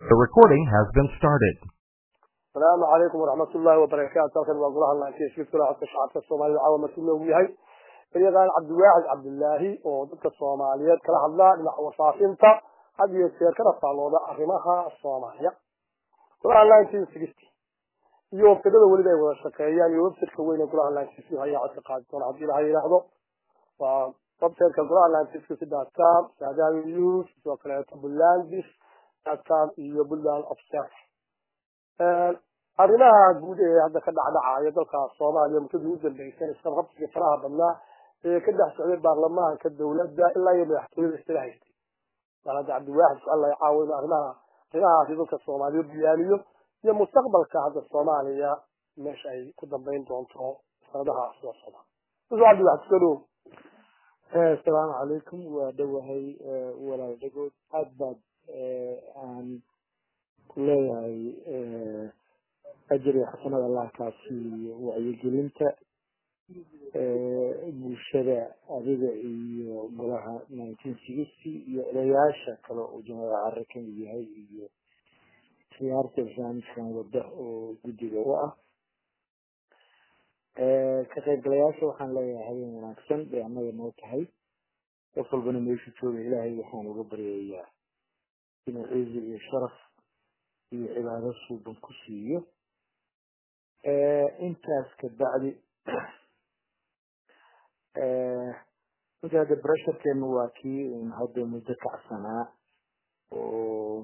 The recording has been started. السلام عليكم ورحمة الله وبركاته halkan waa golaha laantiiska kula codka shacabka soomaalida caawa markii loogu yahay xilyadan cabdiwaaxid cabdilaahi oo dadka soomaaliyeed kala hadlaa dhinaca wasaafinta had iyo jeer kana faallooda arrimaha soomaaliya golaha nineteen sixty iyo websadada weliba ay wada shaqeeyaan iyo websiteka weyn ee golaha nineteen ayaa codka qaadi doona haddii ilaha yidhaahdo waa websiteka golaha nineteen sixty dot com saadawi news sidoo kaleeto bulandis dot com iyo buntland observer arrimaha guud ee hadda ka dhacdhacaya dalka soomaaliya muddadii u dambeysay isqabqabsiga faraha badnaa ee ka dhex socday baarlamaanka dowladda ilaa iyo madaxtooyada iskaga haystay bal hadda cabdiwaaxid su alla caawino arrimaha arrimahaasi dadka soomaaliya biyaaniyo iyo mustaqbalka hadda soomaaliya meesha ay ku dambeyn doonto sanadaha soo socda uso cabdiwaaxid soo dhow asalaamu calaykum waa dhowahay walaal dhagood aad baad aan ku leeyahay ajir iyo xasanada allah kaa siiyo wacyigelinta bulshada adiga iyo golaha nineteen sixty iyo odayaasha kale oo jumada care kamid yahay iyo khiyaarta barnaamijkan wada oo guddiga u ah ka qaybgalayaasha waxaan leeyahay habeen wanaagsan bay annaga noo tahay qof walbana meeshu jooga ilaahay waxaan uga baryayaa inuu cizi iyo sharaf iyo cibaado suuban ku siiyo intaas ka bacdi marka hadda bresharkeenu waa kii un hadda muddo kacsanaa oo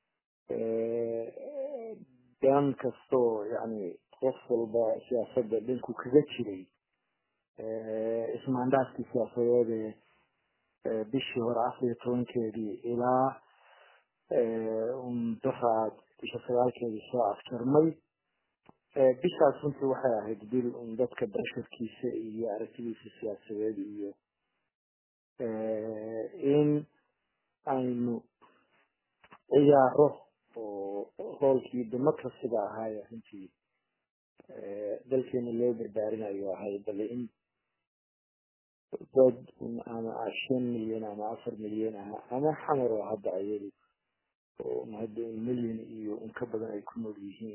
dan kastoo yani qof walba siyaasadda dhinku kaga jiray ismaandhaaskii siyaasadeed ee bishii hore afar iyo tobankeedii ilaa daraad bisha sagaalkeedii soo afjarmay bishaas runtii waxay ahayd bil un dadka basharkiisa iyo aragtidiisa siyaasadeed iyo in aynu ciyaaro oo hoolkii democracyga ahaaye runtii dalkeena loo barbaarinayo ahay bale in dad ama shan milyan ama afar milyan ah ama xamar oo hadda ayadu oo hadda milyan iyo in ka badan ay ku nool yihiin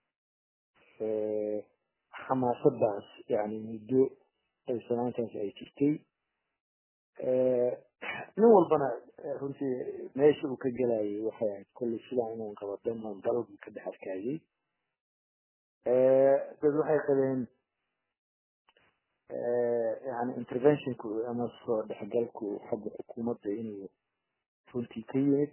xamaasadaas yani muddo ay sanaantaas ay jirtay nin walbana runtii meesha uu ka gelayay waxay ahayd kolley sidaa inuu qabadan oon dalbu ka dhex arkaayay dad waxay qabeen yani interventionku ama soo dhexgalku xagga xukuumadda inuu runtii ka yimid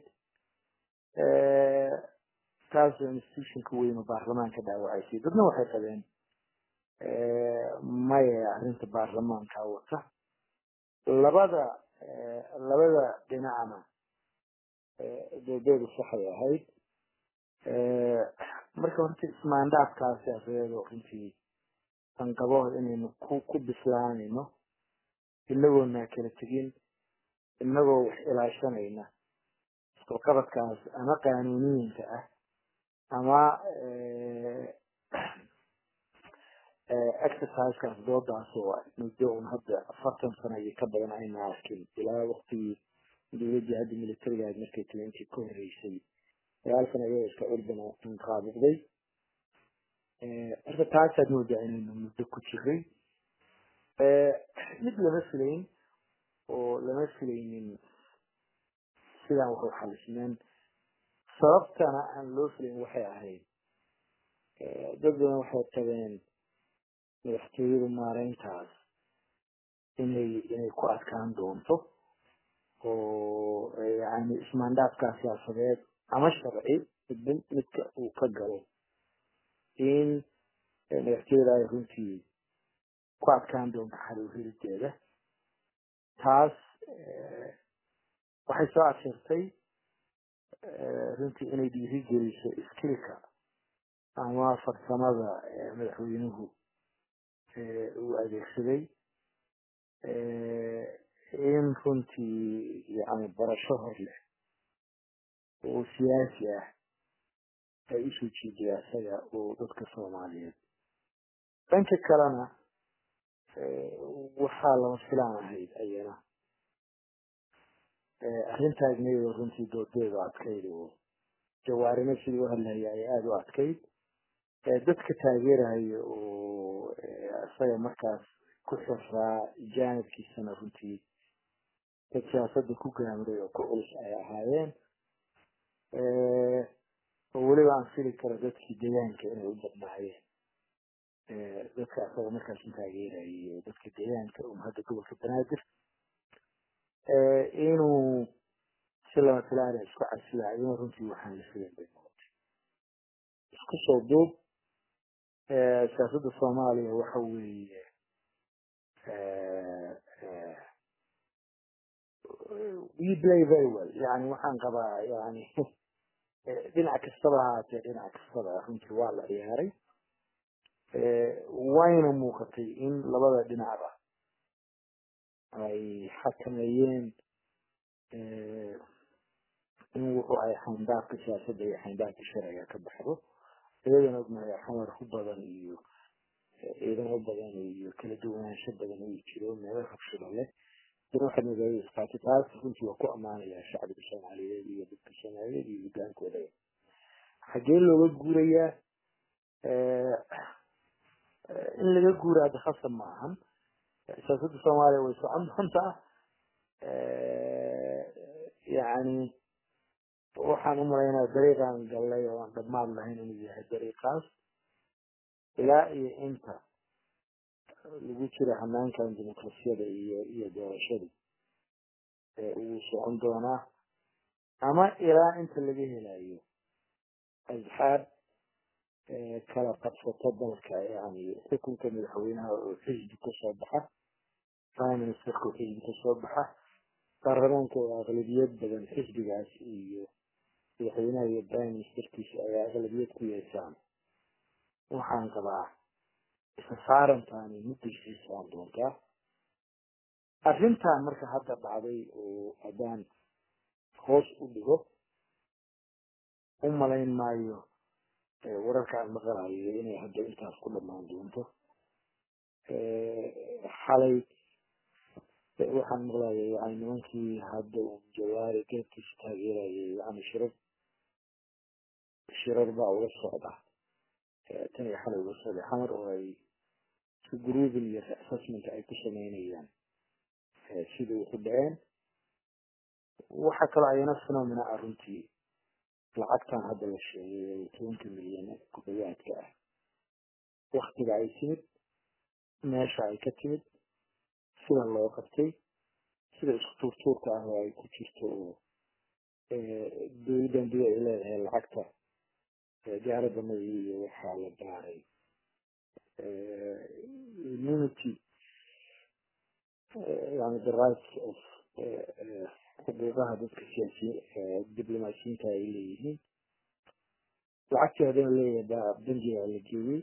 taasoo institutionka weyn oo baarlamaanka dhaawacaysay dadna waxay qabeen maya arrinta baarlamaanka wata labada labada dhinacna doodeedu saxay ahayd marka horta ismaandhaafkaa siyaasadeed oo runtii aan qabo inaynu ku ku bislaanayno inagoona kala tegin inagoo wax ilaashanayna isqabqabadkaas ama qaanuuniyiinka ah ama exercisekaas doodaas oo muddo un hadda afartan sano iyo ka badan ayna arkin ilaa waktigii dowladdii hadda militariga ahayd markay tiri intii ka horreysay sagaal sano iyadoo iska curdana inqaabiqday marka taasaad moodaa inaynu muddo ku jiray mid lama filayn oo lama filaynin sidaan wax u xalismeen sababtana aan loo filayn waxay ahayd dad badan waxay tabeen madaxtooyadu maareyntaas inay inay ku adkaan doonto oo yani ismaandhaafkaa siyaasadeed ama sharci midba midka uu ka galo in madaxtooyada ay runtii ku adkaan doonto xal helideeda taas waxay soo adshirtay runtii inay dhiiri geliso skilka ama farsamada madaxweynuhu uu adeegsaday in runtii yani barasho hor leh oo siyaasi ah ay usoo jiiday asaga oo dadka soomaaliyeed dhanka kalena waxaa lama filaan ahayd ayana arrintaas iyadoo runtii doodeeda adkayd oo jawaarina sidii u hadlaya ay aada u adkayd dadka taageeraya oo isaga markaas ku xiraa jaanibkiisana runtii dad siyaasadda ku gaamray oo ku culus ay ahaayeen oo weliba aan fili karo dadkii deegaanka inay u badnaayeen dadka isaga markaas u taageerayay oo dadka deegaanka um hadda gobolka banaadir inuu si lama filaana isku casilaayo runtii waxaan la filan bay noqotay isku soo duub siyaasadda soomaaliya waxa weeye we play very well yani waxaan qabaa yani dhinac kastaba ahaatee dhinac kastaba runtii waa la ciyaaray wayna muuqatay in labada dhinacba ay xakameeyeen in wuxuu ay xayndaafka siyaasadda iyo xayndaafka sharciga ka baxdo iyadana ognahay xamar ku badan iyo ciidamo badan iyo kala duwanaansho badan uu jiro meelo rabshado leh dana waxaad magaalada isqaatay taas runtii waa ku ammaanayaa shacbiga soomaaliyeed iyo dadka soomaaliyeed iyo hogaankooda xagee looga guurayaa in laga guuraa de khasab ma ahan siyaasadda soomaaliya way socon doontaa yani waxaan u malaynaa dariiqaan gallay oo aan dhammaad lahayn inuu yahay dariiqaas ilaa iyo inta lagu jiro hanaankan dimuqrasiyada iyo iyo doorashadu uu socon doonaa ama ilaa inta laga helayo asxaab kala qabsato dalka yani xukunka madaxweynaha oo xisbi kasoo baxa prime ministerka oo xisbi kasoo baxa baarlamaanka oo aqlabiyad badan xisbigaas iyo madaxweynaha iyo prime ministerkiisa ay aqlabiyad ku yeeshaan waxaan qabaa isa saarantaani mudday sii socon doontaa arrintan marka hadda dhacday oo haddaan hoos u dhigo u malayn maayo wararka aan maqalayo inay hadda intaas ku dhamaan doonto xalay waxaan maqlaya yani nimankii hadda uu jawaari geedkiisa taageerayay yani shirar shirar baa uga socda tan iyo xalay uga socday xamar oo ay si grouping iyo assessment ay ku sameynayaan sida wuxu dhaceen waxa kaloo ayana phenomena ah runtii lacagtan hadda la sheegay tobanka milyan ku dhawaadka ah waktiga ay timid meesha ay ka timid sida loo qabtay sida isku tuurtuurka ah oo ay ku jirto oo dowladdan dida ay leedahay lacagta diyaaradda madaxii iyo waxaa la baaray immunity yani the rights of xuquuqaha dadka siyaasiyi diblomaasiyiinta ay leeyihiin lacagtii haddana leeyahay baa bangiga la geeyey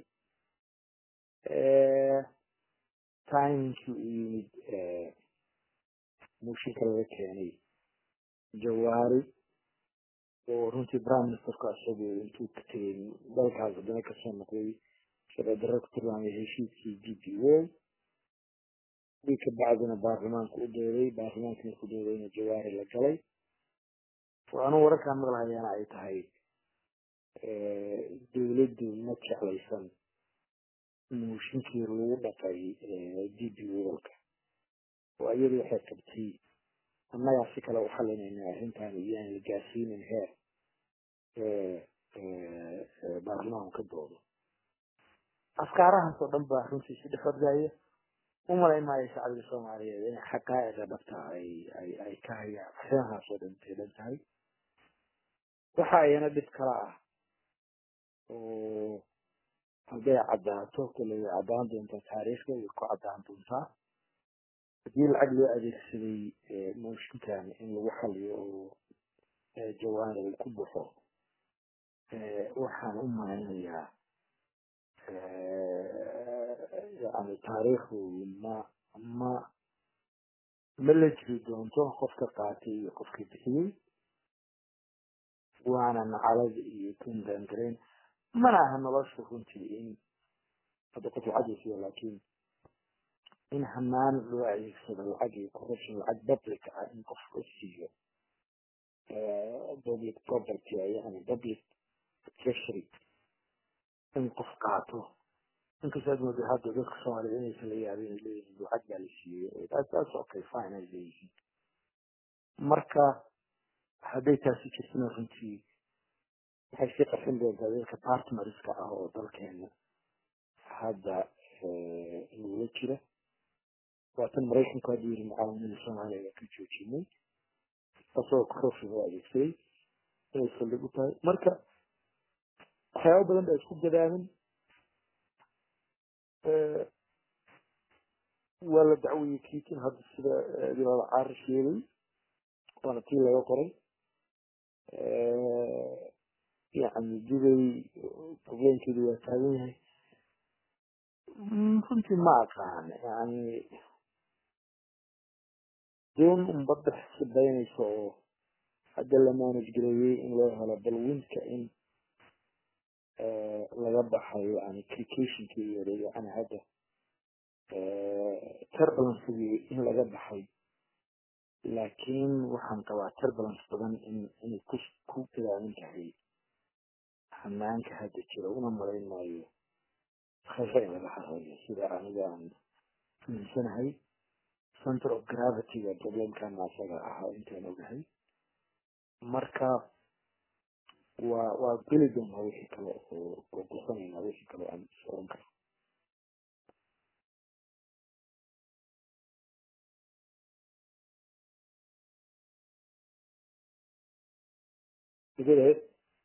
timingkii u yimid muushinka laga keenay jawaari oo runtii prime ministerku isagu intuu ka tegay dalkaas haddana kasoo noqday sharcidaro ku tilmaamay heshiiskii g p o wi ka bacdina baarlamaanku u dooday baarlamaanka markuu doodayna jawaari la galay waxaanu wararkaan maqlahayaana ay tahay dowladdu ma jeclaysan muushinkii lagu dhaqay d b walka oo iyadu waxay qabtay annagaa si kale u xalinayna arrintan iyaan la gaarsiinin heer baarlamaanku ka doodo afkaarahaas oo dhan baa runtii si dhexodgaya u malayn maayo shacbiga soomaaliyeed inay xaqaa'iqa dhabta ay ay ay ka hayaan arrimahaas oo dhan teedan tahay waxa ayana dhib kala ah oo hadday caddaato kale way caddaan doontaa taariikhda way ku caddaan doontaa haddii lacag loo adeegsaday mooshinkan in lagu xaliyo oo jawaana uu ku baxo waxaan u malaynayaa yani taariikhdu ma ma ma la jiri doonto qofka qaatay iyo qofka bixiyey waana nacalad iyo kundaangarayn mana aha nolosha runtii in hadda qof lacagisiyo laakiin in hanaan loo adeegsado lacag iyo corruption lacag public ah in qof la siiyo public property yani public treasury in qof qaato inkastoo aad moodo hadda dadka soomaaliyed inaysan la yaabin ay leeyihiin lacag baa la siiyey taas okay fine ay leeyihiin marka hadday taasi jirtana runtii waxay sii qarsan doontaa dadka partnerska ah oo dalkeena hadda nagula jira waatan maraykanku hadda yiri mucaawanada soomaaliya waa ka joojinay asagoo krofiga u adeegsaday inay saldhig u tahay marka waxyaaba badan baa isku gadaamin waa la dacwiyey kiitin hadda sida dilaal caari sheegay waana tii laga qoray yani dibay problemkeedu waa taagan yahay runtii ma aqaan yani doon unbada sidaynaysa oo hadda la manage gareeyey in loo helo bal winka in laga baxayo yani cricationkii iyo yani hadda turbulencegii in laga baxay laakiin waxaan qabaa turbulence badan in inay ku ku gadaamin tahay hanaanka hadda jira una malayn maayo khayra in laga xareeyo sida aniga aan fahamsanahay center of gravityga problemkana asaga ahaa intaan ogahay marka waa waa geli doonaa wixii kale oo oo gursanayna wixii kale aan oran karo Idil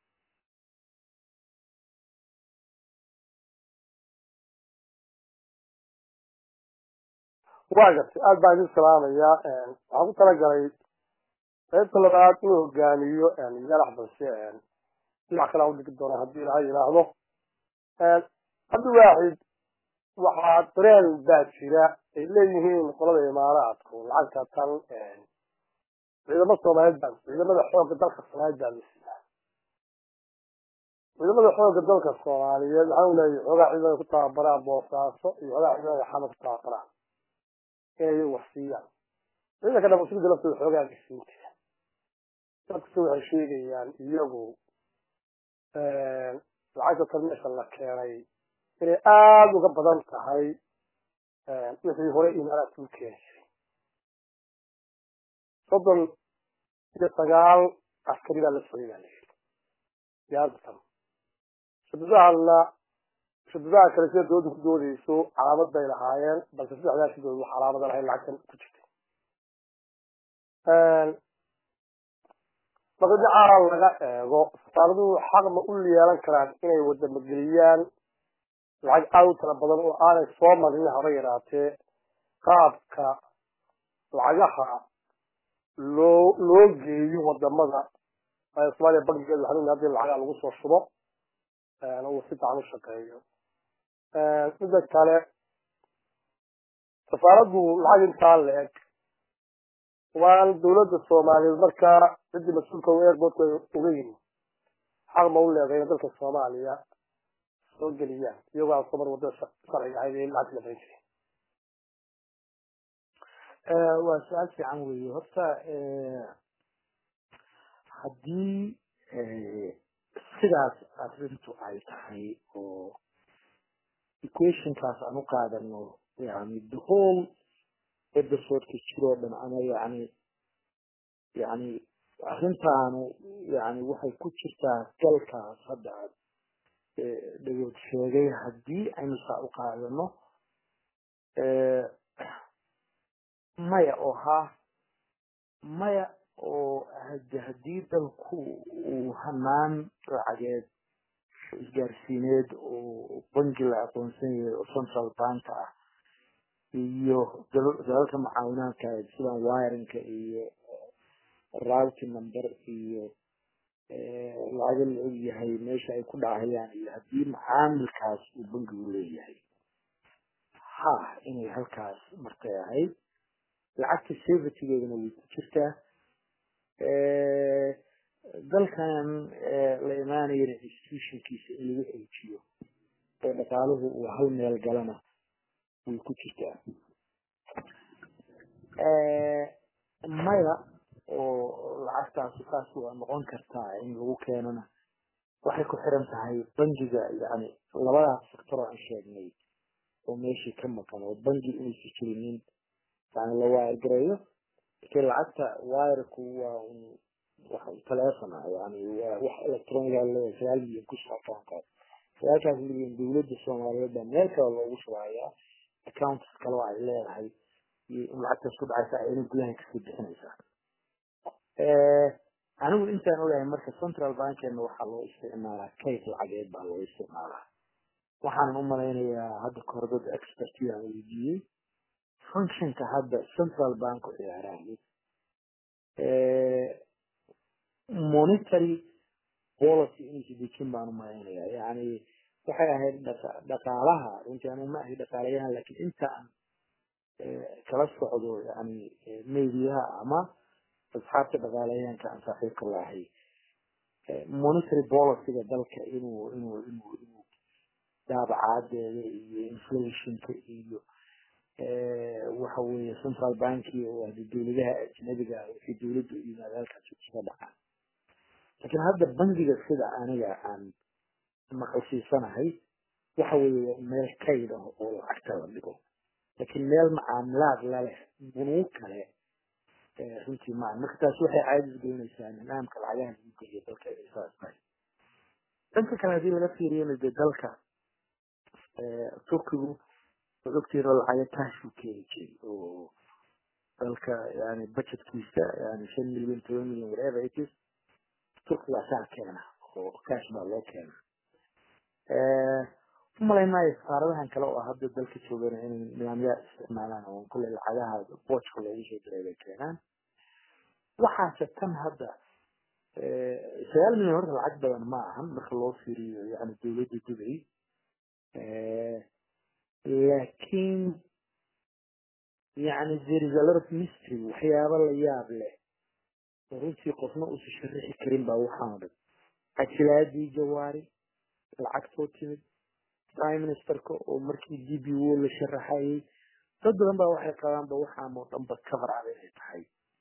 waa gartay aad baan idin salaamayaa waxaan ku talagalay qaybta labaad inuu hogaamiyo yalax balse dhinac kale aan udhigi doona haddii ilaha yidhaahdo cabdi waaxid waxaa dareen baa jira ay leeyihiin qolada imaaraadku lacagta tan ciidamo soomaaliyeed baa ciidamada xoogga dalka soomaaliyeed baa lasiiyaa ciidamada xoogga dalka soomaaliyeed waxaan leeyahay xoogaa ciidamada ku tababaraan boosaaso iyo xoogaa ciidamada xamar ku tababaraan inay wax siiyaan ciidanka dhamasugida laftooda xoogaa gasiin jira dadkase waxay sheegayaan iyagu lacagta tan meesha la keenay inay aada uga badan tahay wixii hore imaaraadka u keeni jiray soddon iyo sagaal askari baa la socday baa layidhi diyaarada tan shadadahana shadadaha kale sida dooda ku doodeyso calaamad bay lahaayeen balse saddexdaa shadooda wax calaamada lahayn lacagtan ku jirtay marka dhinaca laga eego safaaraduhu xaq ma u yeelan karaan inay wadamageliyaan lacag aada u tala badan oo aanay soo marin haba yaraatee qaabka lacagaha loo loo geeyo wadamada soomaaliya bankigeeda waxaan haddii lacagaa lagu soo shubo uu si fiican u shaqeeyo mida kale safaaraddu lacag intaa la eg waan dawladda soomaaliyeed markaa ciddii mas-uulka u airportka uga yimi xaq ma u leedahay in dalka soomaaliya soo geliyaan iyagoo aan soo mar wadada sharciga ahayd ee lacagta la barin jiray waa su-aal fiican weeye horta haddii sidaas arrintu ay tahay oo equationkaas aan u qaadano yani the whole episodeka jiroo dhan ama yani yani arrintaanu yani waxay ku jirtaa galkaas hadda aad dhagood sheegay haddii aynu saa u qaadano maya oo ha maya oo hade haddii dalku uu hanaan lacageed isgaarsiineed oo bangi la aqoonsan yahay oo central bank ah iyo dalalka mucaawinaadka sidan wirinka iyo routing number iyo lacaga la og yahay meesha ay ku dhacayaan iyo haddii macaamilkaas uu bangigu leeyahay ha inay halkaas markay ahayd lacagta safetygeedana way ku jirtaa dalkan la imaanayana institutionkiisa in lagu xoojiyo oo dhaqaaluhu uu hal meel galana way ku jirtaa maya oo lacagtaasi saas waa noqon kartaa in lagu keenana waxay ku xiran tahay bangiga yani labadaas sector oo aan sheegnay oo meeshii ka maqan oo bangi inaysa jirinin yani la waayargareeyo lakin lacagta wirku waa un wax telefon ah yani waa wax electroniga leeyahay sagaal milyan ku socotaankaas sagaalkaas milyan dawladda soomaaliyeed baa meel kale loogu shubayaa accounts kale oo ay leedahay iyo in lacagtaas ku dhacaysa ayna gudaha kasii bixinaysaa anigu intaan ogahay marka central bankeena waxaa loo isticmaalaa kayd lacageed baa loo isticmaalaa waxaanan u malaynayaa hadda kahor dad experti aan weydiiyey functionka hadda central bank u ciyaaraayo monetary policy inaysa dejin baan u malaynayaa yani waxay ahayd dhaqaalaha runtii anu ma ahay dhaqaalayahan lakin inta aan kala socdo yani mediaha ama asxaabta dhaqaalayahanka aan saaxiibka lahay monetary policyga dalka inuu inuu inuu inuu daabacaadeeda iyo inflationka iyo waxa weeye central banki oo hadi dawladaha ajnabiga wixii dawladda u yimaada halkaas iska dhacaan laakiin hadda bangiga sida aniga aan maqalsiisanahay waxa weeye meel kayd ah oo lacagta la dhigo laakiin meel macaamilaad laleh bunuu kale runtii maa marka taasi waxay caadis gelinaysaa nidaamka lacagaha lagu geliyo dalka inay saas tahay dhanka kale hadii laga fiiriyana dee dalka turkigu waad ogtihiin oo lacaga taashuu keeni jiray oo dalka yani budgetkiisa yani shan milyan toban milyan whatever it is turkiga asaa keena oo cash baa loo keena umalay maayo safaaradahan kale oo hadda dalka joogana inay nidaamyaa isticmaalaan oo kulle lacagaha boojka loogu soo diray bay keenaan waxaase tan hadda sagaal milyan horta lacag badan ma ahan marka loo fiiriyo yani dawladda dubay laakiin yani there is a lot of mystery waxyaaba la yaab leh oo runtii qofna uusa sharixi karin baa waxaana dhan cajilaadii jawaari lacagtoo timid prime ministerka oo markii d b o la sharaxayay dad badan baa waxay qabaanba waxaan oo dhanba cover ab inay tahay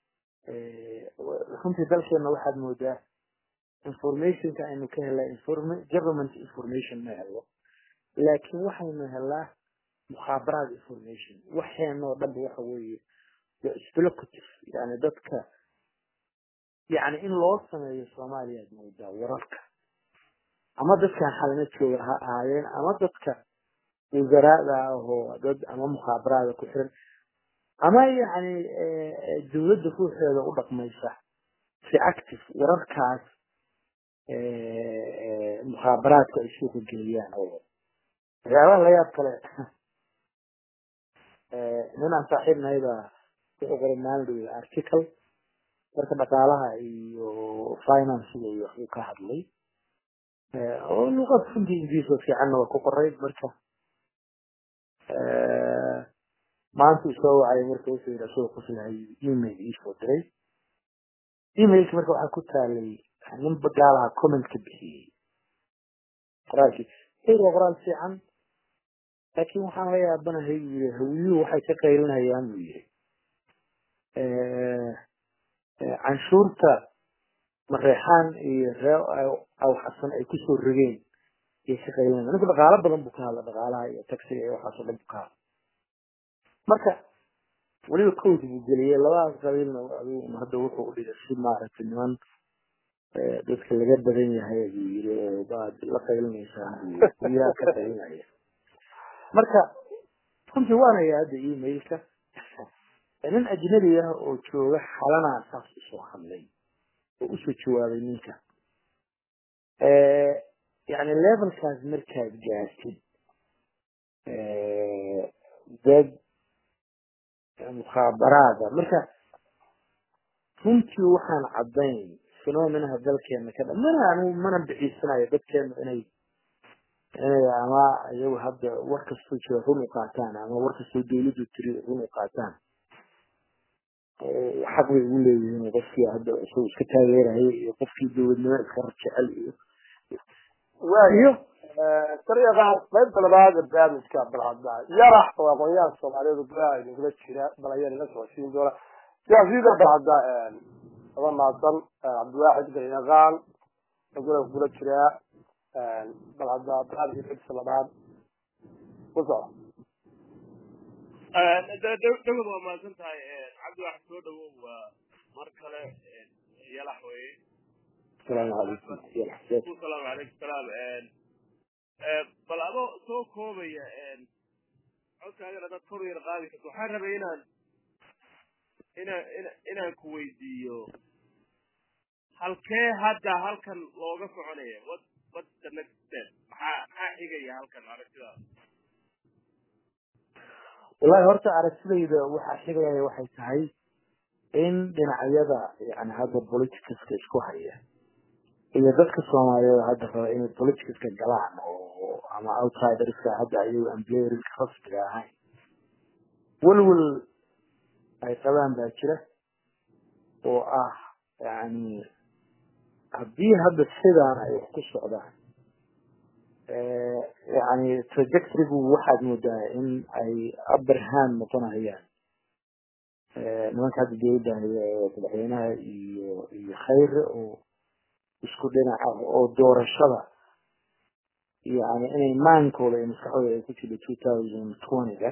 runtii dalkeena waxaad moodaa informationka aynu ka helaa government information ma helo laakiin waxaynu helaa mukhaabaraad information waxeenoo dhanba waxa weeye speculative yani dadka yani in loo sameeyo soomaaliya ad moodaa wararka ama dadkan xalina jooga ha ahaayeen ama dadka wasaraada ahoo dad ama mukhaabaraada ku xiran ama yani dawladda ruuxeeda u dhaqmaysa si active wararkaas mukhaabaraadka ay suuqa geliyaan oo waxyaabaha la yaab kale nin aan saaxiibnahay baa wuxuu qoray maalin dhow article marka dhaqaalaha iyo financiga iyo waxbuu ka hadlay oo luqad runtii ingiriis fiicanna waa ku qoray marka maanta soo wacay marka wuxuu yidhi asagoo kusilahay email iisoo diray emailka marka waxaa ku taalay nin gaalaha comment ka bixiyey qoraalkii hayr waa qoraal fiican laakiin waxaan la yaabanahay buu yiri hawiyuhu waxay ka qaylinayaan buu yiri canshuurta mareexaan iyo ree aw xasan ay kusoo rogeen ayay ka qaylinayaan ninka dhaqaalo badan buu ka hadla dhaqaalaha iyo taxiga iyo waxaasoo dhan buu ka hadla marka weliba code buu geliyey labadaas qabiilna adigu hadda wuxuu udhigay si maaragtay niman dadka laga badan yahay buu yiri oo baad la qaylinaysaa buu yaa ka qaylinaya marka runtii waanaya hadda emailka nin ajnabi ah oo jooga xalanaa saas usoo hadlay oo usoo jawaabay ninka yani levelkaas markaad gaartid dad mukhaabaraada marka runtii waxaan caddayn phenomenaha dalkeena ka dha mana anigu mana bixiisanayo dadkeena inay inay ama iyagu hadda war kastoo jira run u qaataan ama war kastoo dawladdu tiri run u qaataan xaq bay ugu leeyihiin qofkii hadda isagu iska taageeraya iyo qofkii dawladnimo iska rajecel iyo iyo tariiqaas qaybta labaad ee barnaamijka balcadda yarax oo aqoonyahan soomaaliyeed gudaha idinkula jira balayar ila socodsiin doona siyaasiyada balcadda aba mahadsan cabdiwaaxid garyaqaan agula kula jiraa bal hadda barnaamijka xigsa labaad ku soco dhowad waa mahadsan tahay cabdiwaaxid soo dhawow waa mar kale yalax weye asalaamu calaykum salaamu calaykum salaam bal adoo soo koobaya codkaagana dad kor yar qaadi karto waxaan rabay inaan inaan ina inaan ku weydiiyo halkee hadda halkan looga soconaya what what the next step maxaa maxaa xigaya halkan aragtidaada wallahi horta aragtidayda waxaa xigaya waxay tahay in dhinacyada yani hadda politicska isku haya iyo dadka soomaaliyeed hadda raba inay politicska galaan oo ama outsiderska hadda ayagu aan playerska rasmiga ahayn welwel ay qabaan baa jira oo ah yani haddii hadda sidaan ay wax ku socdaan yani trajectorygu waxaad moodaa in ay aberhand noqonayaan nimanka hadda dawladda haya ee madaxweynaha iyo iyo khayre oo isku dhinac ah oo doorashada yani inay maankooda iyo maskaxdooda ay ku jirto two thousand twenty-ga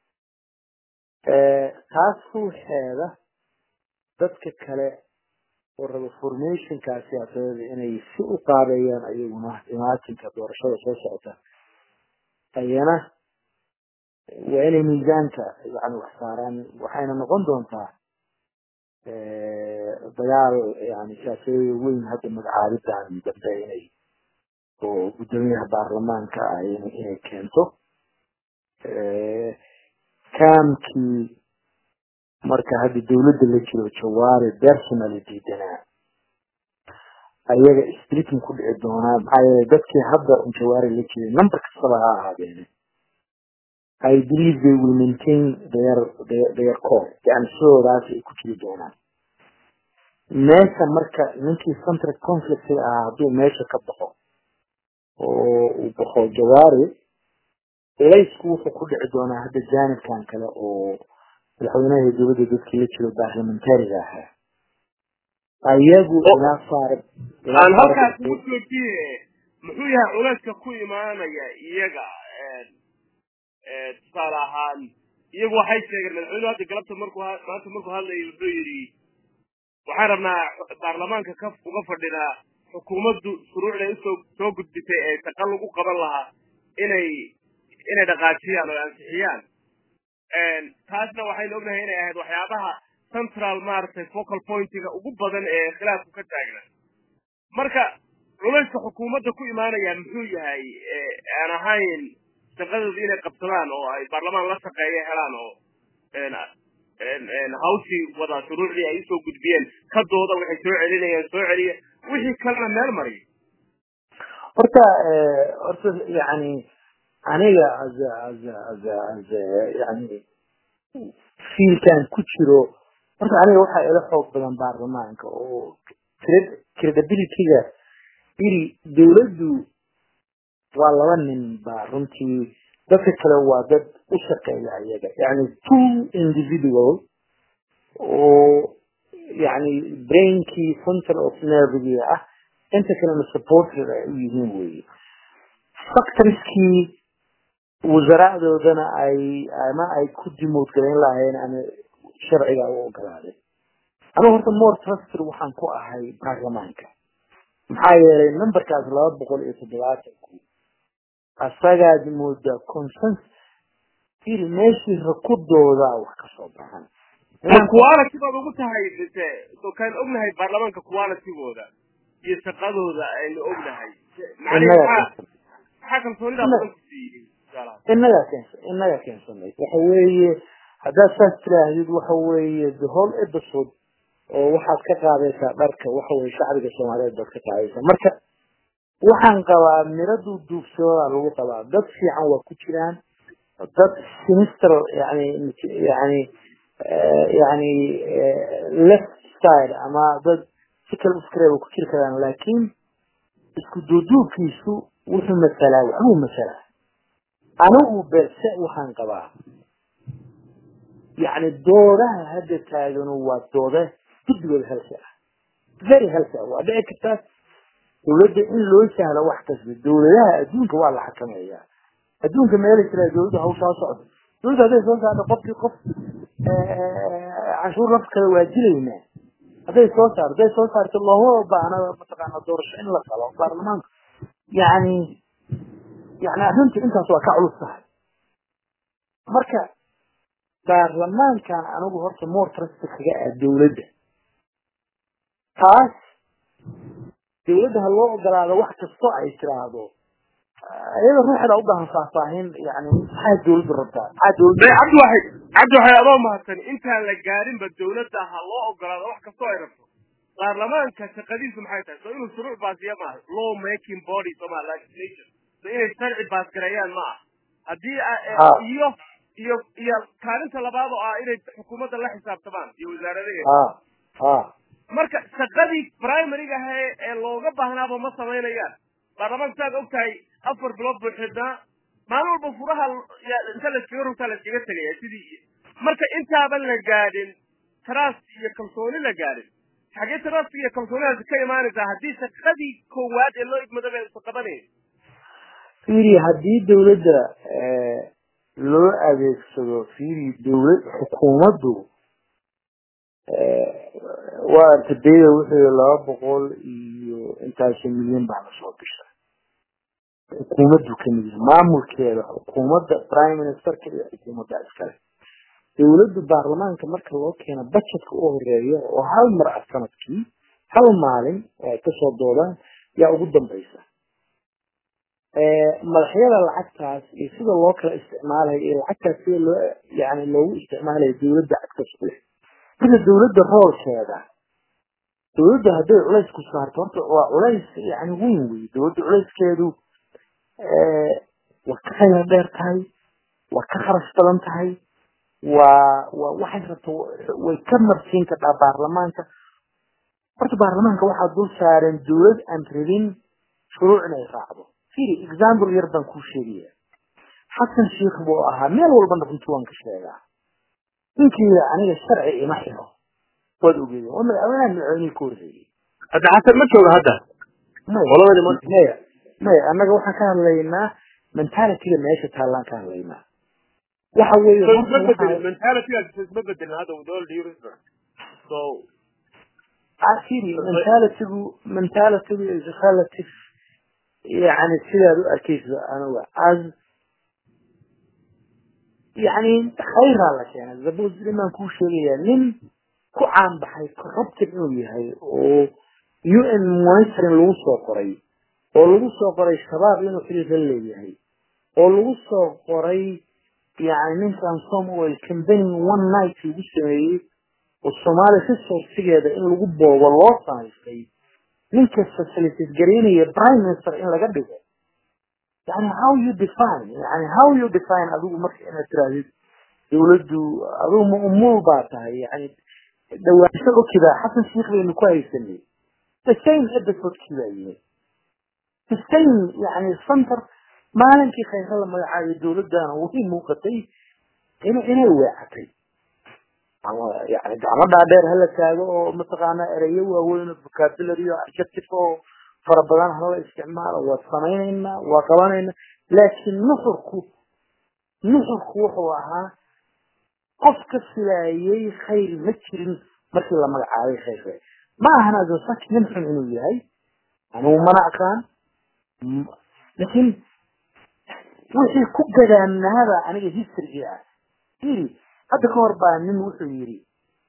taas ruuxeeda dadka kale oo raba formationka siyaasadeed inay si u qaabeeyaan ayaguna imaatinka doorashada soo socota ayana waa inay miisaanka yani wax saaraan waxayna noqon doontaa dagaal yani siyaasadeeda weyn hadda magacaabidan dambe inay oo guddoomiyaha baarlamaanka ah inay keento kaamkii marka hadda dawladda la jiro jawaari personally diidanaa ayaga splitting ku dhici doonaa maxaa yeelay dadkii hadda jawaari la jiray number kastaba ha ahaadeene I believe they will maintain their their, their core yani sidoodaas ay ku jiri doonaan meesha marka ninkii central conflict ah hadduu meesha ka baxo oo uu baxo jawaari laysku wuxuu ku dhici doonaa hadda jaanibkan kale oo madaxweynaha dowladda dadkii la jiro baarlamentariga ahaa ayagu ilaa saar aan halkaas ugu joojiye muxuu yahay culayska ku imaanaya iyaga tusaale ahaan iyagu waxay sheegeen madaxweynuhu hadda galabta markuu maanta markuu hadlayay wuxuu yidhi waxaan rabnaa baarlamaanka ka uga fadhinaa xukuumaddu shuruucday usoo soo gudbisay ee shaqa lagu qaban lahaa inay inay dhaqaajiyaan oo ansixiyaan taasna waxaynu ognahay inay ahayd waxyaabaha central maaragtay focal pointiga ugu badan ee khilaafku ka taagna marka culayska xukuumadda ku imaanaya muxuu yahay aan ahayn shaqadooda inay qabsadaan oo ay baarlamaan la shaqeeya helaan oo hawshii wada shuruucdii ay usoo gudbiyeen ka dooda waxay soo celinayaan soo celiya wixii kalena meel mariya horta horta yani aniga as as as as yani fiilkan ku jiro horta aniga waxaa ila xoog badan baarlamaanka oo credibilityga iri dawladdu waa laba nin ba runtii dadka kale waa dad u shaqeeya ayaga yani two individual oo yani brainkii central of nervigii ah inta kalena supporter ay u yihiin weye factorieskii wasaraacdoodana ay ama ay ku dimood galayn lahayn ama sharciga u ogolaaday anigu horta more trusted waxaan ku ahay baarlamaanka maxaa yeelay numberkaas laba boqol iyo toddobaatanku asagaad moodaa consens il meeshii rakudooda wax ka soo baxan quality baad ugu tahay mise so kaan ognahay baarlamaanka qualitygooda iyo shaqadooda aynu ognahay maxaa kalsoonida badan ku siiyey inagaa keensa inagaa keensanay waxa weeye haddaad saas tiraahdid waxa weeye the whole episode oo waxaad ka qaadaysaa dharka waxa weye shacbiga soomaaliyeed baad ka qaadaysaa marka waxaan qabaa miradu duubsooda lagu qabaa dad fiican waa ku jiraan dad sinister yani yani yani left side ama dad si kale ufikraya way ku jiri karaan laakiin isku duuduubkiisu wuxuu masalaa waxbuu masalaa anigu belse waxaan qabaa yani doodaha hadda taaganu waa doode guddigooda halka ah very healthy waa dhici kartaa dawladda in loo sahlo wax kasta dawladaha adduunka waa la xakameeyaa adduunka meela jira dawladda hawshaa socda dawladda hadday soo saarto qofkii qof canshuur laf kale waa dilaynaa hadday soo saarto hadday soo saarto looma baahna mataqaana doorasho in la galo baarlamaanka yani yani arrinta intaas waa ka culus tahay marka baarlamaankan anigu horta more trust kaga ah dawladda taas dawladda ha loo ogolaado wax kastoo ay tiraahdo iyada ruuxeeda u baahan faahfaahin yani maxaa dawladdu rabtaa maxaa dawladdu cabdiwaxid cabdiwaxid adoo mahadsan intaan la gaarinba dawladda ha loo ogolaado wax kastoo ay rabto baarlamaanka shaqadiisu maxay tahay so inuu shuruuc baasiya maaha law making body soma legislation so inay sharci baasgareeyaan ma ah haddii iyo iyo iyo kaalinta labaad oo ah inay xukuumadda la xisaabtamaan iyo wasaaradaheeda marka shaqadii primaryga ahe ee looga baahnaaba ma samaynayaan baarlamaanka saad og tahay afar bilood buu xidhnaa maalin walba furaha inta laskaga rogtaa laskaga tegaya sidii marka intaaban la gaadhin trust iyo kalsooni la gaadhin xagee trust iyo kalsoonidaasi ka imaanaysaa haddii shaqadii koowaad ee loo igmada bay usa qabanaya fiiri haddii dawladda loo adeegsado fiiri dawlad xukuumaddu waa artadayda wuxuu laba boqol iyo intaasi milyan baa lasoo bisha xukuumaddu kamid yahay maamulkeeda xukuumadda prime ministerka iyo xukuumadda iskale dawladdu baarlamaanka marka loo keeno budgetka u horeeya oo hal mar ah sanadkii hal maalin oo ay kasoo doodaan yaa ugu dambaysa madaxyada lacagtaas iyo sida loo kala isticmaalayo iyo lacagtaas sida loo yani loogu isticmaalayo dawladda cagtas ku leh marka dawladda roolkeeda dawladda hadday culays ku saarto horta waa culays yani weyn wey dawladda culayskeedu waa ka khayra dheer tahay waa ka kharash badan tahay waa waa waxay rabto way ka marsiin kartaa baarlamaanka horta baarlamaanka waxaa dul saareen dawlad aan rabin shuruuc inay raacdo firi example yar baan kuu sheegaya xasan sheikh buu ahaa meel walbana runtii waan ka sheegaa ninkii aniga sharci ima xiro waad ogeedeen waa madaxweynaha madaxweynihii ka horreeyey hadda xasan ma jooga hadda maya maya annaga waxaan ka hadlaynaa mentalityga meesha taallaan ka hadlaynaa waxa weeye mentalitygaas isma bedelin hadda with all due respect so firi mentalitygu mentalitygu is relative yani sidaad u arkaysa aniga as yani khayraa la keenay zabos nimaan kuu sheegaya nin ku caanbaxay corrupted inuu yahay oo u n monitoring lagu soo qoray oo lagu soo qoray shabaab inuu xiriir la leeyahay oo lagu soo qoray yani ninkan somoil company one night lagu sameeyey oo soomaaliya resourcigeeda in lagu boobo loo samaystay ninka facilities garaynaya prime minister in laga dhigo yani how you define yani how you define adigu marka inaad tirahdid dawladdu adigu maumul baa tahay yani dhawaansho okiba xasan sheikh baynu ku haysanay the same episodekii baa yimid the same yani center maalinkii khayra la magacaabay dawladdana way muuqatay in inay weecatay yani gacmo dhaadheer hala taago oo mataqaana ereyo waaweyn oo vocabulary oo adjective oo fara badan hala isticmaalo waa samaynaynaa waa qabanaynaa laakiin nuxurku nuxurku wuxuu ahaa qof ka filaayay khayr ma jirin markii la magacaabay khayrka ma ahan adosak nin xun inuu yahay anugu mana aqaan laakiin wixii ku gadaanaada aniga historygi ah yiri hadda ka hor baa nin wuxuu yidhi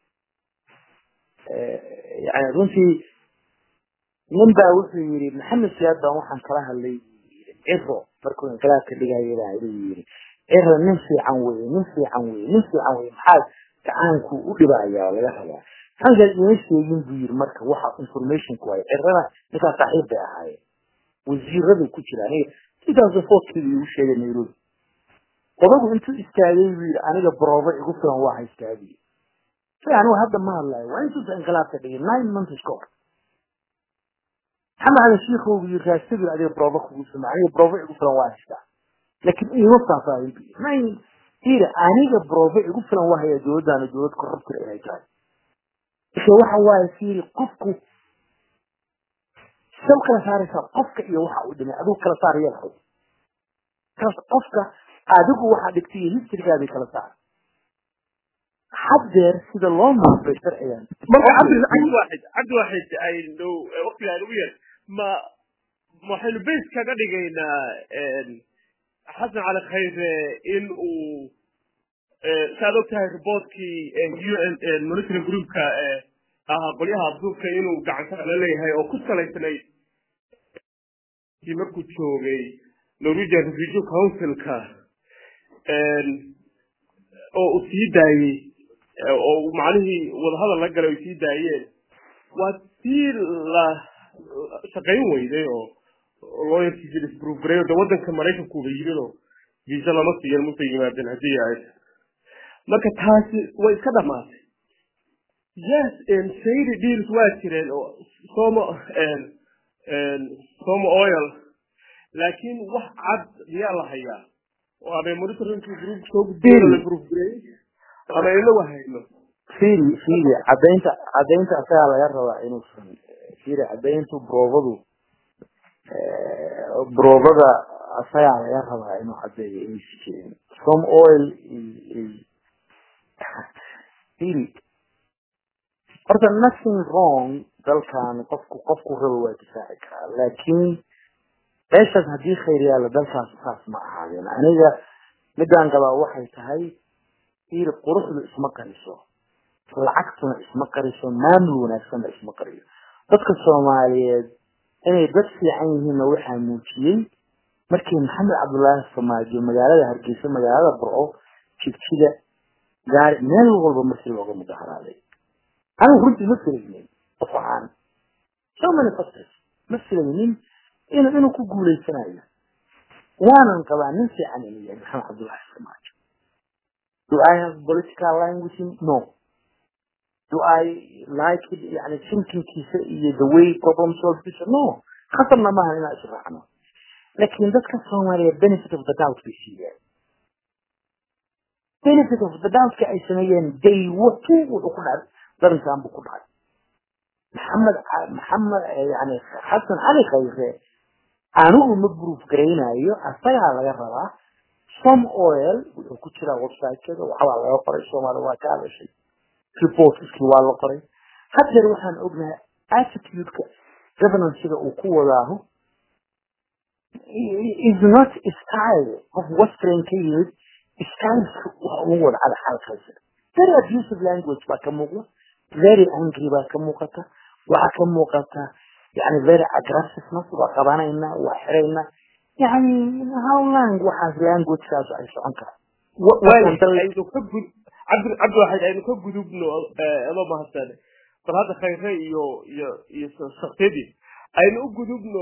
yani runtii nin baa wuxuu yidhi maxamed siyaad baan waxaan kala hadlay ciro markuu inqilaabka dhigaayo baa inuu yidhi ciro nin fiican weye nin fiican weye nin fiican weye maxaa gacaanku u dhibaya oo laga rabaa halkaas ima sheegin buu yidhi marka waxa informationku waay cirana ninkaa saaxiib bay ahaayeen wasiiradu ku jira aniga two thousand fourkii igu sheegay nairobi odagu intuu istaagay buu yidhi aniga broobo igu filan waa haystaa buu yidhi si anigu hadda ma hadlayo waa intuusa inqilaabka dhigay nine months ka hor maxamed ali shiikhow buu yidhi raastabir adiga broobo kugu filan aniga broobo igu filan waa haystaa laakiin iima faahfaahin buu yidhi nine yidhi aniga broobo igu filan waa hayaa dowladdaana dowlad korruptir inay tahay marka waxa waaye fiiri qofku sidee u kala saaraysaa qofka iyo waxa uu dhimay adigu kala saar yeelhay qofka adigu waxaa dhigtay iyo historygaadii kala saar haddeer sida loo maafay sharcigan marka cabdi cabdi waaxid cabdi waaxid aynu waqtiga aynu ugu yar ma waxaynu base kaga dhigaynaa xasan cali khayre in uu saad og tahay reportkii u n monitoring groupka ahaa qolyaha abduubka inuu gacanta la leeyahay oo ku salaysnayd markuu joogay norwegian refugee councilka oo uu sii daayey oo macnihii wadahadal la galay ay sii daayeen waa sii la shaqayn weyday oo lawyerkiisi disprove gareeyo de waddanka maraykankuuba yimid oo visa lama siiyan musa yimaadeen haddii ay marka taasi way iska dhamaatay yes shady deals waa jireen oo somo somo oil laakiin wax cad miyaa la hayaa oo ama monitoring group soo gudbeen la proof gareeyey ama inagu hayno fiiri fiiri cadaynta cadaynta asagaa laga rabaa inuusan fiiri cadayntu broobadu broobada asagaa laga rabaa inuu cadeeyo inaysi jirin some oil fiiri horta nothing wrong dalkan qofku qofku rabo waa difaaci karaa laakiin meeshaas haddii khayr yaalla dalkaas saas ma ahaadeen aniga midaan qabaa waxay tahay fiiri quruxdu isma qariso lacagtuna isma qariso maamul wanaagsanna isma qariyo dadka soomaaliyeed inay dad fiican yihiinna waxaa muujiyey markii maxamed cabdullaahi samaajo magaalada hargeysa magaalada burco jigjiga gaari meel walba markii looga mudaharaaday anigu runtii ma filaynin qof ahaan so many factors ma filaynin inuu inuu ku guuleysanayo waanan qabaa nin fiican inuu yahay maxamed cabdullaahi samaajo do I have political line with him no do I like it يعني thinkingkiisa iyo the way problem solvkiisa no khatarna maaha inaan israacno laakiin dadka soomaaliya benefit of the doubt bay siiyeen benefit of the doubtka ay sameeyeen day watu wuxuu ku dhacay darinkan buu ku dhacay maxamed maxamed yani xasan cali khayre anigu ma proof garaynayo asagaa laga rabaa some oil wuxuu ku jiraa website-keeda waxbaa laga qoray soomaaliya waa ka hadashay reportskii waa la qoray haddeer waxaan ognahay attitude-ka governancega uu ku wadaaho is not style of western ka yimid styleka waxa ugu wada cala xalkaysa very abusive language baa ka muuqda very angry baa ka muuqata waxaa ka muuqata yani very aggressiveness waa qabanayna waa xirayna yani how long waxaas languagekaas ay socon kara aynu ka gud cabdi cabdi waxayd aynu ka gudubno adoo mahadsan bal hadda khayre iyo iyo iyo shaktiyadii aynu u gudubno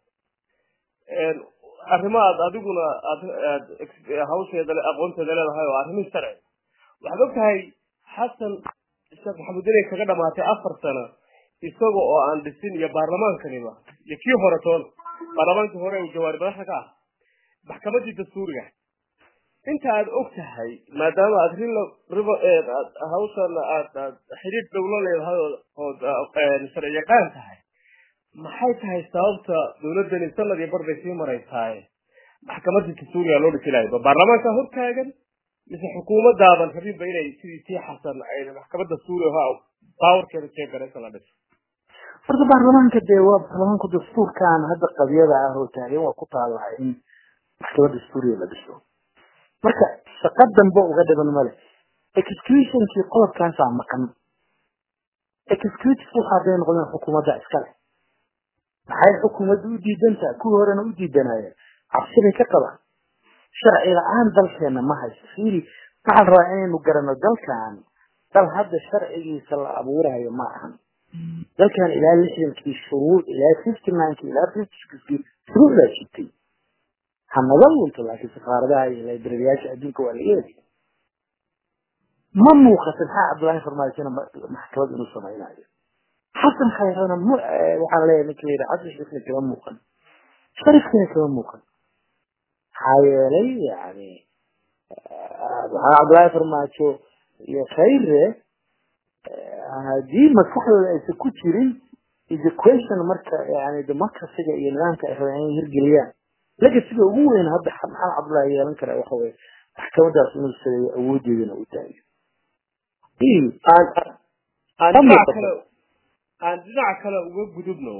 arrimaad adiguna aad aad hawsheeda aqoonteeda leedahay oo arrimihii sharci waxaad og tahay xasan sheekh maxamed inay kaga dhamaatay afar sano isaga oo aan dhisin iyo baarlamaankaniba iyo kii hore toona baarlamaankii hore uu jawaari madaxa ka ah maxkamadii dastuuriga inta aad og tahay maadaama aad rila riba hawshan aad aad xidhiidh dhow la leedahay ood sharci yaqaan tahay maxay tahay sababta dawladdani sanad iyo bar bay sii maraysaay maxkamadii dastuuriga loo dhisi lahay baarlamaanka hortaagan mise xukuumadaaban rabinba inay sidii tii xasan ay maxkamad dastuuri ha baawarkeeda jeegaraysa la dhiso horta baarlamaanka dee waa baarlamaanku dastuurkan hadda qadiyada ah oo taagan waa ku taalaha in maxkamad dastuuriga la dhiso marka shaqo dambe uga dhiban male executionkii qodobkaasaa maqan executive waxa haday noqdeen xukuumadda iskale maxay xukuumadda u diidantaha kuwii horena u diidanayeen cabsibay ka qabaan sharci la-aan dalkeena ma hayso fiiri waxaan rabaa inaynu garano dalkan dal hadda sharcigiisa la abuurayo ma ahan dalkan ilaa lixdankii shuruuc ilaa fifty ninekii ilaa fifty sixkii shuruucdaa jirtay hanaga lunto laakiin safaaradaha iyo librariyaasha adduunka waa laga heli ma muuqato maxaa cabdullaahi farmaajina maxkamad inuu samaynayo xasan khayrana m waxaan leeyahay ninka layidhi xasan shariifna kama muuqan sharifkina kama muuqan maxaa yeelay yani maxaa cabdullaahi farmaajo iyo khayre haddii maskaxdooda aysan ku jirin is a question marka yani democracyga iyo nidaamka ay rabeen inay hirgeliyaan legasiga ugu weyn hadda maxamed cabdullahi yeelan kara waxa weye maxkamadaas inuu sareeyo awoodeedana u daayo aan dhinaca kale aan dhinaca kale uga gudubno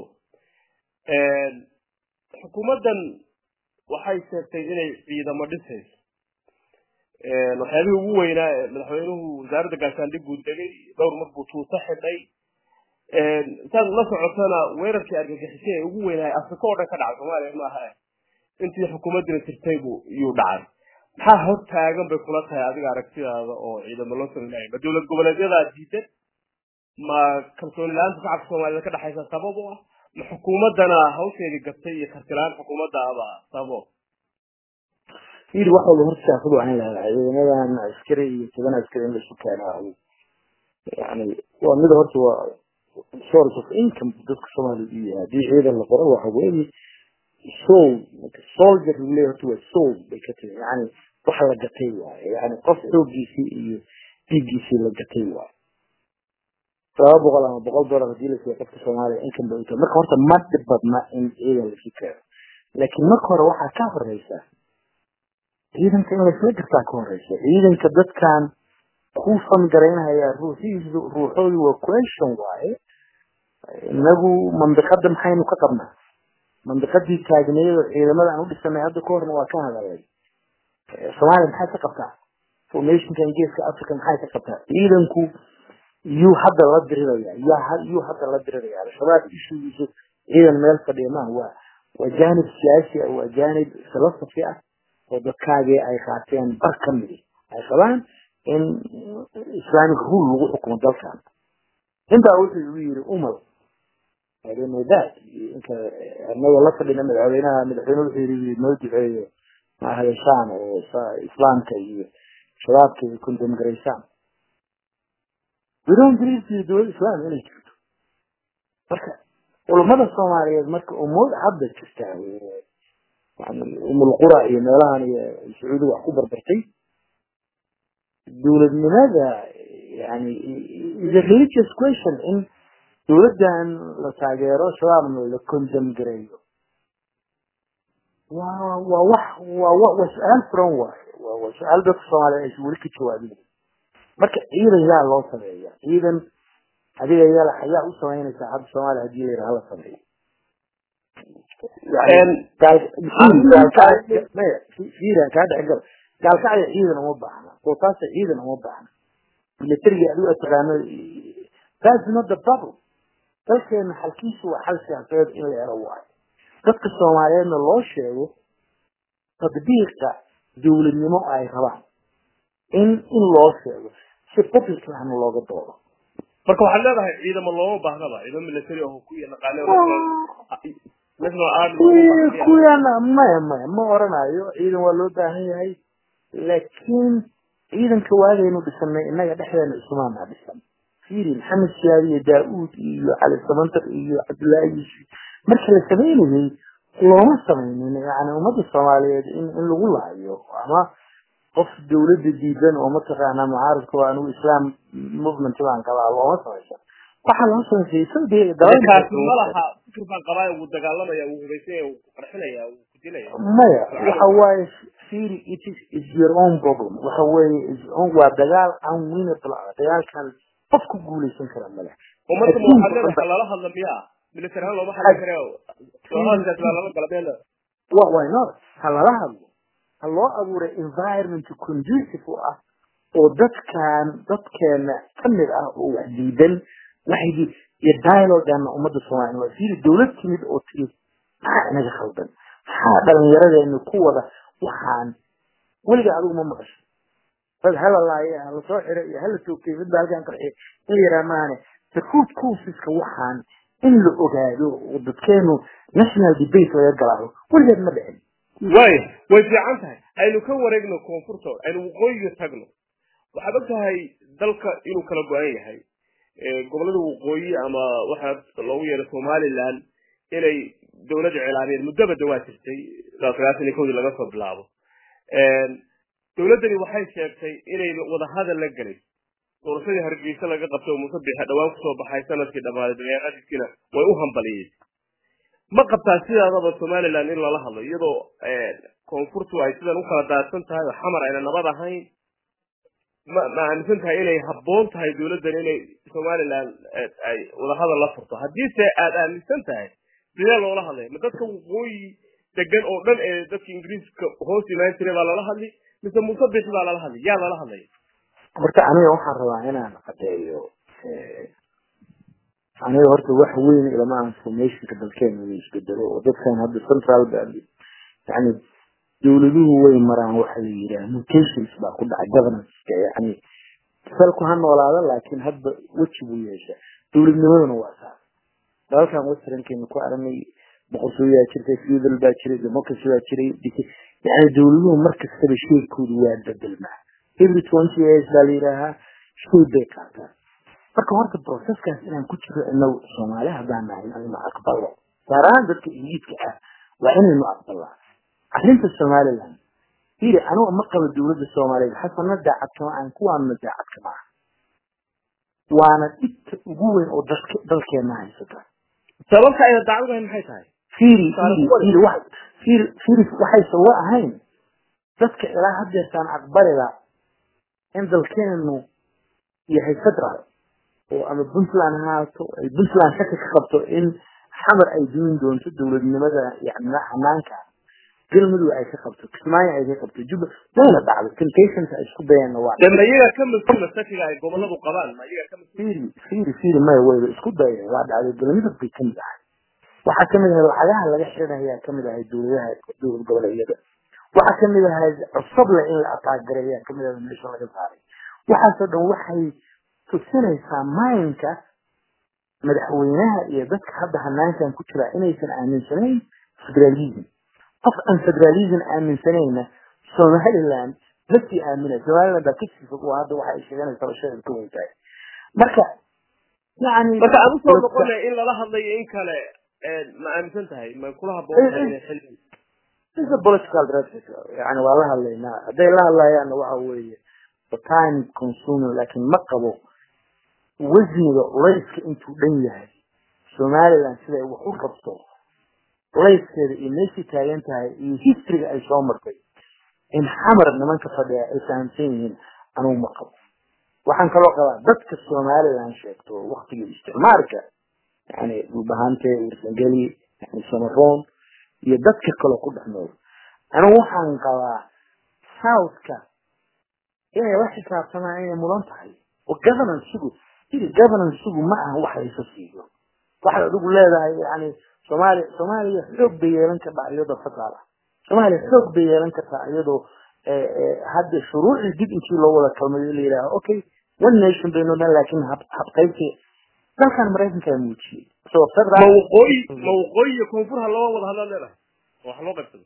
xukuumaddan waxay sheegtay inay ciidamo dhisayso waxyaabihii ugu weynaa ee madaxweynuhu wasaaradda gaashaandhiguu degay dhowr mar buu tuuto xidhay saad la socotana weerarkii argagixisay ee ugu weynaa afrika oo dhan ka dhacay soomaaliya ma aha intii xukuumaddina jirtay buu iyuu dhacay maxaa hor taagan bay kula tahay adiga aragtidaada oo ciidamo loo sameynaya ma dowlad goboleedyadaa diidan ma kalsooni la-aanta shacabka soomaaliyed ka dhexaysa sabab u ah ma xukuumaddana hawsheedii gabtay iyo kartilaan xukuumaddaaba sababo yiri wax walba horta siyaasadu waa in la hela ciidamadan askari iyo toban askari in laisu keeno yani waa mida horta waa source of income dadka soomaaliya u yahay haddii ciidan la qoro waxa weeye soul soldier uu leeyahay horta waa soul bay ka timi yani wax la gatay waaye yani qof xoogiisii iyo dhiiggiisii la gatay waaye laba boqol ama boqol dollar hadii la siiyo qofka soomaaliya income bay u tahay marka horta ma dhib badna in ciidan laisu keeno laakiin marka hore waxaa ka horeysa ciidanka in laisla gartaa ka horeysa ciidanka dadkan ku fangaraynaya ruuxiisu ruuxoodu waa question waaye inagu mandiqada maxaynu ka qabnaa mandiqadii taagneedo ciidamada aan u dhisanay hadda ka horna waa ka hadalay soomaaliya maxay ka qabtaa formationkan geeska africa maxay ka qabtaa ciidanku yuu hadda la diriraya yaa yuu hadda la diriraya al-shabaab ishugiisu ciidan meel fadhiya maaha waa waa jaanib siyaasi ah waa jaanib philosophy ah oo dadkaagii ay qaateen bar ka midi ay qabaan in islamic rule lagu xukumo dalkan intaa wuxuu igu yiri umal that inka anaga la fadhina madaxweynaha madaxweyne wuxuu yiri noo duceeyo ma hadashaan oo islaamka iyo shabaabka iyo kundamgaraysaan we don't believe in dowlad islam inay jirto marka culamada soomaaliyeed marka umood hadda jirtaa yani umulqura iyo meelahan iyo sacuudi wax ku barbartay dowladnimada yani is a religious question in dowladdan la taageero shabaabna la condem gareeyo waa waa wax waa waa su-aal furan waaye waa waa su-aal dadka soomaaliya aysan weli ka jawaabin marka ciidan yaa loo sameeya ciidan adiga yala ayaa u samaynaysaa hadda soomaaliya hadii la yidhaha la sameeyo gaalkacya ciidan uma baahna bootaasa ciidan uma baahna militariga adigu aad taqaano that's not the problem dalkeena xalkiisu waa xal siyaasadeed in la helo waayo dadka soomaaliyeedna loo sheego tadbiiqa dowladnimo ay rabaan in in loo sheego si public lahna looga doodo marka waxaad leedahay ciidamo looma baahnaba ciidamo military oo ku yaqaano national army kuyana maya maya ma oranayo ciidan waa loo baahan yahay laakiin ciidanka waagaynu dhisanay innaga dhexdeena isumaanaa dhisan fiiri maxamed siyaad iyo daa-uud iyo cali samantar iyo cabdullaahi yuusuf marka la samaynayay looma samaynin yani ummadda soomaaliyeed in in lagu laayo ama qof dawladda diidan oo mataqaanaa mucaaradka oo anigu islam movement baan qabaa looma samaysan waxaa loo samaysay isaga kaasi ma laha fikir baan qabaa wuu dagaalamaya wuu hubaysanya wuu qarxinaya wuu ku dilaya maya waxa waaye fiiri it is is your own problem waxa weeye is own waa dagaal unwinnable ah dagaalkan qof ku guuleysan kara male ummadda ma waxaad leedahay lala hadla miyaa military ahaan looma hadli kare soomaalkaas baa lala gala meel wa why not ha lala hadlo ha loo abuuray environment conducive u ah oo dadkan dadkeena kamid ah oo wax diidan waxay iyo dialogan ummadda soomaaliya waa fiiri dawlad timid oo tiri maxaa inaga khaldan maxaa dhalinyaradeennu ku wada waxaan weliga adigu ma maqasho dad hala laaye hala soo xiro iyo hala toogtay mid baa halkan qarxiy in yaraa maahane the root causeska waxaan in la ogaado oo dadkeenu national debate laga galaayo weligeed ma dhicin way way fiican tahay aynu ka wareegno koonfurta aynu waqooyiga tagno waxaad og tahay dalka inuu kala go-an yahay gobolada waqooyi ama waxaa loogu yeeray somaliland inay dawladda cilaamiyeen muddaba dawaa jirtay ilaa sagaashan iyo kowdii laga soo bilaabo dawladdani waxay sheegtay inay wadahadal la gelay doorashadii hargeysa laga qabtay oo muuse bixe dhawaan kusoo baxay sanadkii dhammaaday dabeeqadiisiina way u hambaliyeen ma qabtaa sidaadaba somaliland in lala hadlo iyadoo koonfurtu ay sidan u kala daadsan tahay oo xamar ayna nabad ahayn ma ma aaminsan tahay inay habboon tahay dawladdan inay somaliland ay wadahadal la furto haddiise aad aaminsan tahay sidee loola hadlaya ma dadka waqooyi degan oo dhan ee dadka ingiriiska hoos imaan jiray baa lala hadli mise muuse bixi baa lala hadlay yaa lala hadlaya horta aniga waxaan rabaa inaan cadeeyo aniga horta wax weyn ilama aan formationka dalkeena la isbedelo oo dadkan hadda central yani dawladuhu way maraan waxa la yidhaha mutations baa ku dhacay governanceska yani salku ha noolaada laakiin hadba weji buu yeesha dawladnimaduna waa saas dalalkan westernkeena ku aragnay boqortooyaa jirtay feudal baa jiray democracy baa jiray yani dawladuhu markastaba sheekoodu waa bedelmaa every twenty years baa la yidhaahaa shay bay qaataan marka horta processkaas inaan ku jiro inagu soomaali haddaan nahay inaynu aqbalo gaaraan dadka ingiliiska ah waa inaynu aqbalaa arrinta somaliland iri anigu ma qabo dawladda soomaaliyeed xasana daacad kama aan kuwaanna daacad kama ah waana dhibta ugu weyn oo dadka dalkeena haysata sababta ayna daacad ugahayn maxay tahay firi firi firi wax firi firi waxaysan wa ahayn dadka ilaa haddeertaan aqbalida in dalkeenu yahay federal oo ama puntland ahaato ay puntland shaki ka qabto in xamar ay dumin doonto dawladnimada yani xanaanka galmudug ay ka qabto kismaayo ay ka qabto juba wayna dhacdo temptations ay isku dayeenna waa de ma iyaga ka mas-uula shakiga ay goboladu qabaan ma iyaga ka mas-uul firi firi firi maya wayba isku dayeen waa dhacday galmudug bay kamid ahay waxaa kamid ahay lacagaha laga xirinayaa kamid ahay dawladaha dowlad goboleedyada waxaa kamid ahay cusable in la ataagareeyaa kamid ahay meesha laga saaray waxaasoo dhan waxay tusinaysaa maayinka madaxweynaha iyo dadka hadda hanaankan ku jira inaysan aaminsanayn federalism qof aan federalism aaminsanayna somaliland dadkii aamina somaliland baa kasii waa hadda waxa ay sheeganaysaa bashadeed ka weyn tahay marka yani marka aan usoo noqonay in lala hadlayo in kale ma aaminsan tahay ma kula haboon tahay inay xilli is a political directive yani waa la hadlaynaa hadday la hadlayaanna waxa weeye time consuming laakiin ma qabo wasniga culayska intuu dhan yahay somaliland siday wax u qabto culayskeeda iyo meeshii taagan tahay iyo historyga ay soo martay in xamar nimanka fadhiya ay fahamsan yihiin anugu ma qabo waxaan kaloo qabaa dadka somaliland sheegto waktigii isticmaalka yani dhulbahante warsangeli yani samaroon iyo dadka kaloo ku dhex nool anigu waxaan qabaa southka inay la xisaabtamaan inay mudan tahay oo governancegu iri governancegu ma aha wax laysa siiyo waxaad adigu leedahay yani soomaaliya soomaaliya xoog bay yeelan kartaa iyadoo federal ah soomaaliya xoog bay yeelan kartaa iyadoo hadda shuruucii dib intii loo wada kalmayo la yidhaha okay one nation baynu dhan laakiin habqaybti dalkan maraykankaa muujiyey isagoo ma federal waqooyi ma waqooyi iyo koonfurha loo wada hadlaad leedahay wax loo qaybsado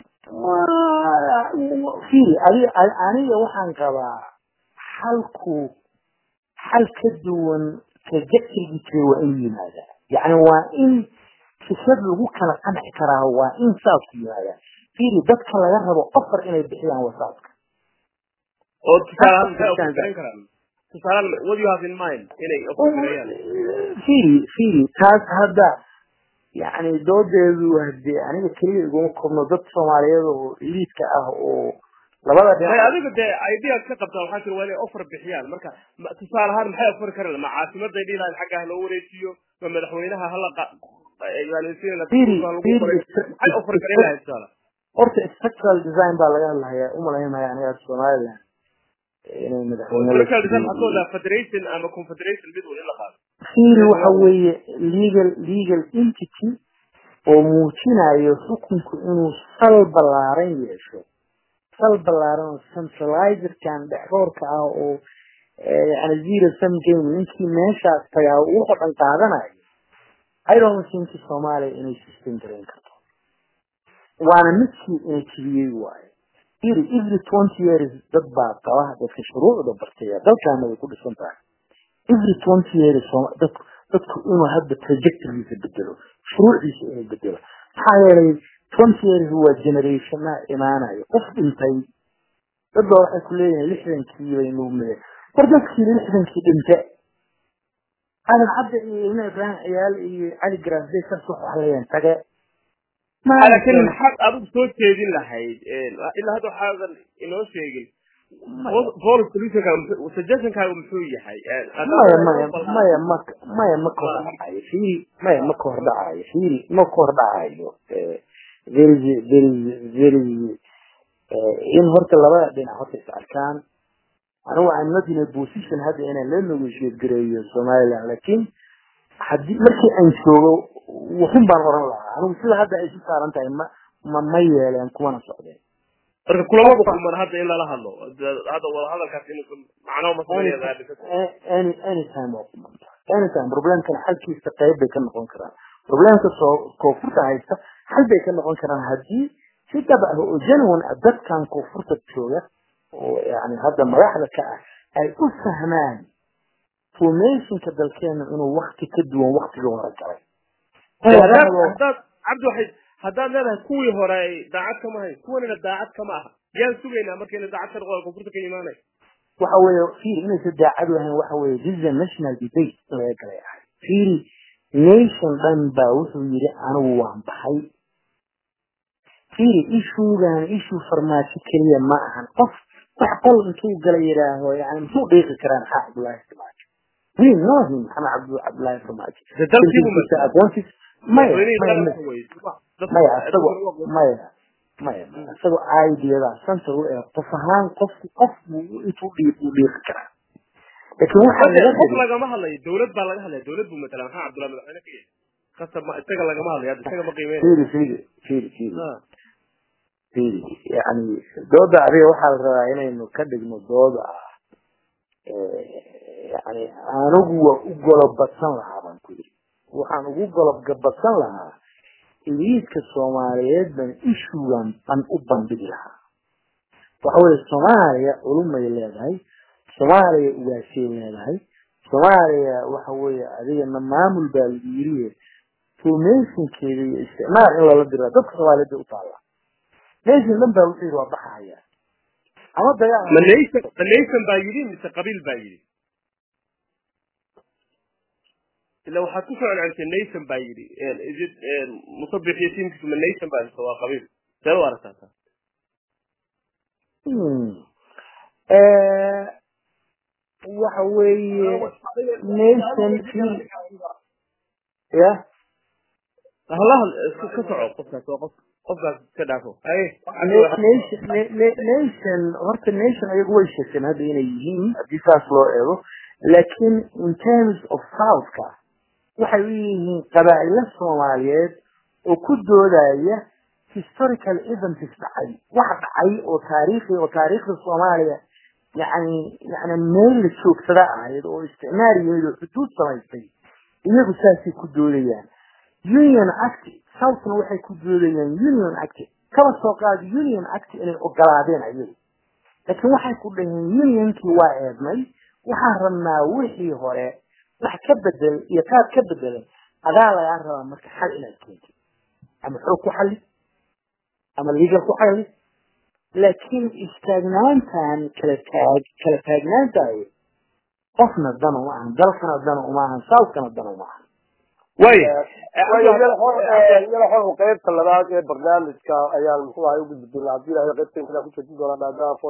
firi adi aniga waxaan qabaa xalku xal ka duwan trajectorygii jiray waa inuu yimaadaa yacni waa in fikrad lagu kala qanci karaa waa in saasku yimaadaa firi dadka laga rabo ofar inay bixiyaan wasaaska oo tusaalahaan maxay ofarin karaan tusaalahaan what you have in mind inay ofarinayaan firi firi taas hadda yani doodeedu hadee aniga keliya iguma korno dad soomaaliyeed oo liidka ah oo labada may dhinac adiga dee ideas ka qabtaa waxaa jira waa inay offer bixiyaan marka ma- tusaale ahaan maxay offer karaan ma caasimaday dhihi lahayn xagga ha loo wareejiyo ma madaxweynaha hala qa- evaluationina Firi, lagu firi, qoray is- maxay offer karin lahayn tusaale horta structural design baa laga hadlahayaa umalaynaya aniga somaliland inay madaxweyne la Political design siiyo. waxaa ka wadaa federation ama confederation mid un in la qaado firi waxa weeye legal legal entity oo muujinayo xukunku inuu sal ballaaran yeesho sal ballaaran oo centralizerkan dhexroorka ah oo eh, yani zero sum game ninkii meeshaas tagaa uu wuxuu dhan qaadanayo i don't think soomaaliya inay system garayn karto waana midkii ina jibiyey waayo firi every twenty years dad baa qaba dadka shuruucda bartaya dalkaana way ku dhisan tahay every twenty years Sooma- dadku dadku inuu hadda trajectorygiisa bedelo shuruucdiisa inuu bedelo maxaa yeelay twenty years waa generationa imaanayo qof dhintay dad baa waxay ku leeyihiin lixdankii baynu me war dadkii lixdankii dhinte aadan cabdi iyo ibn ibrahim ciyaal iyo cali garaasday saas wax waxlayeen tage laakiin maxaad adigu soo jeedin lahayd ilaa hadda waxaadan inoo sheegin police solutionka suggestionkaaga muxuu yahay maya maya maya ma maya ma ka hor dhacayo fiiri maya ma ka hor dhacayo fiiri ma ka hor dhacayo very very very in horta labada dhinac horta is arkaan anigu I'm not in a position hadda inaan la negotiate gareeyo somaliland laakiin haddii markii aan joogo wuxun baan oran lahaa anigu sida hadda ay isu saaran tahay ma ma ma yeeleen kumana socdeen marka kulamada kulman hadda in lala hadlo hadda wada hadalkaas inuusan macno any anytime waa kumanta anytime problemkan xalkiisa qayb bay ka noqon karaan problemka soo koonfurta haysta xal bay ka noqon karaan haddii si dhab ah oo genuine ah dadkan koonfurta jooga oo yani hadda madaxda ka ah ay u fahmaan formationka dalkeena inuu wakti ka duwan waktigii hore galay hadaad cabdi waxay haddaad leedahay kuwii hore ay daacad kama hayn kuwanina daacad kama aha yaan sugaynaa markayna daacad ka noqon koonfurta ka imaanay waxa weeye fiiri inaysan daacad u ahayn waxa weeye this is a national debate laga galay ahay fiiri nation dhan baa wuxuu yidhi anigu waan baxay fiiri ishuugan ishuu farmaajo keliya ma ahan qof wax qol intuu gala yidhaaho yani muxuu dhiiqi karaa maxaa cabdullaahi farmaajo we know him maxamed cabdu cabdullaahi farmaajo aqoontiis maya maya isago maya maya isagoo ideada center u ee qof ahaan qofku qofku intuu dhiiq uu dhiiqi karaa laakiin waxa laga qof lagama hadlayo dawlad baa laga hadlaya dawlad buu matala maxaa cabdullahi madaxweyne ka yahay kasab ma isaga lagama hadlayo hadda isaga ma qiimeyn fiiri fiiri fiiri fiiri fiiri yani dooda adiga waxaa la rabaa inaynu ka dhigno dooda ah yani anigu waa u golobadsan lahaa baan ku yidhi waxaan ugu golobgabadsan lahaa iliidka soomaaliyeed baan ishugan ban u bandhigi lahaa waxa weye soomaaliya culumay leedahay soomaaliya ugaasay leedahay soomaaliya waxa weeye adigana maamul baa lagu yiriye formationkeeda iyo isticmaal in lala dira dadka soomaaliyeed bay u taallaa nation dhan baa wuxuu yidhi waa baxaya ama dagaal ma nation ma nation baa yidhi mise qabiil baa yidhi ila waxaad ku soo celcelisay nation baa yidhi isid musabix iyo tiimkiisu ma nation baa mise waa qabiil see u aragtaa waxa weeye nation ya halaha ka soco qofkaas waa qof qofkaas iska dhaafo nation horta nation ayagu way sheegteen hadda inay yihiin haddii saas loo eego laakiin in terms of southka waxay u yihiin qabaa'ilo soomaaliyeed oo ku doodaya historical events dhacay wax dhacay oo taariikhi oo taariikhda soomaaliya yani yani meel la joogsada ahayd oo isticmaar yimid oo xuduud samaystay iyagu saasay ku doodayaan union act southna waxay ku doodayaan union act kaba soo qaadi union act inay ogolaadeen ayagu laakiin waxay ku dhaheen unionkii waa eednay waxaan rabnaa wixii hore wax ka bedel iyo qaad ka bedelan adaa lagaa rabaa marka xal inaad keentid ama xoog ku xali ama legal ku xali laakiin istaagnaantan kala taag kala taagnaantaayo qofna dan uma ahan dalkana dan uma ahan southkana dan uma ahan waya yalaxo qaybta labaad ee barnaamijka ayaan muxuu ahay u gudbi doonaa haddii ilahay qaybta intaa ku jeedin doonaa maadaama